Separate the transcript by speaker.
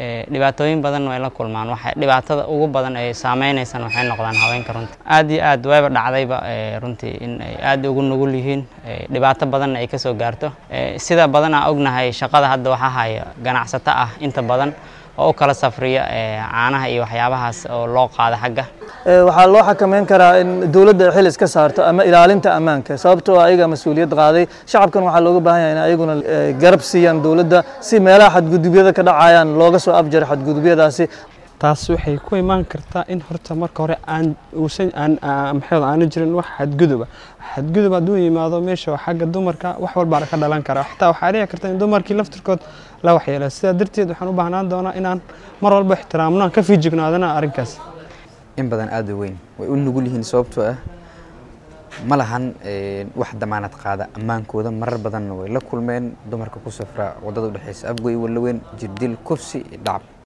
Speaker 1: dhibaatooyin badan way la kulmaan waxay dhibaatada ugu badan ay saameynaysan waxay noqdaan haweenka runtii aad iyo aad wayba dhacdayba runtii in ay aad ugu nugul yihiin dhibaato badanna ay kasoo gaarto sida badanaa ognahay shaqada hadda waxaa haya ganacsato ah inta badan oo u kala safriya caanaha iyo waxyaabahaas oo loo qaado xagga
Speaker 2: waxaa loo xakameyn karaa in dowladda xil iska saarto ama ilaalinta ammaanka sababtoo ayaga mas-uuliyad qaaday shacabkan waxaa looga baahan yahay in ayaguna garab siiyaan dowladda si meelaha xadgudubyada ka dhacayaan looga soo afjaro xadgudubyadaasi
Speaker 3: taas waxay ku imaan kartaa in horta marka hore aan uusan aan maxay aanu jirin wax xadguduba xadgudub hadduu yimaado meesha xagga dumarka wax walbaa ka dhalan kara xataa waxaa dhici karta in dumarkii laftirkood la waxyeelo sidaa darteed waxaan u baahnaan doonaa inaan mar walba ixtiraamno aan ka fiijignaadana arrinkaas
Speaker 4: in badan aada u weyn way u nugul yihiin sababtoo ah ma lahan wax damaanad qaada ammaankooda marar badanna way la kulmeen dumarka ku safra waddada udhexeysa abgoy walaweyn jirdil kufsi dhacab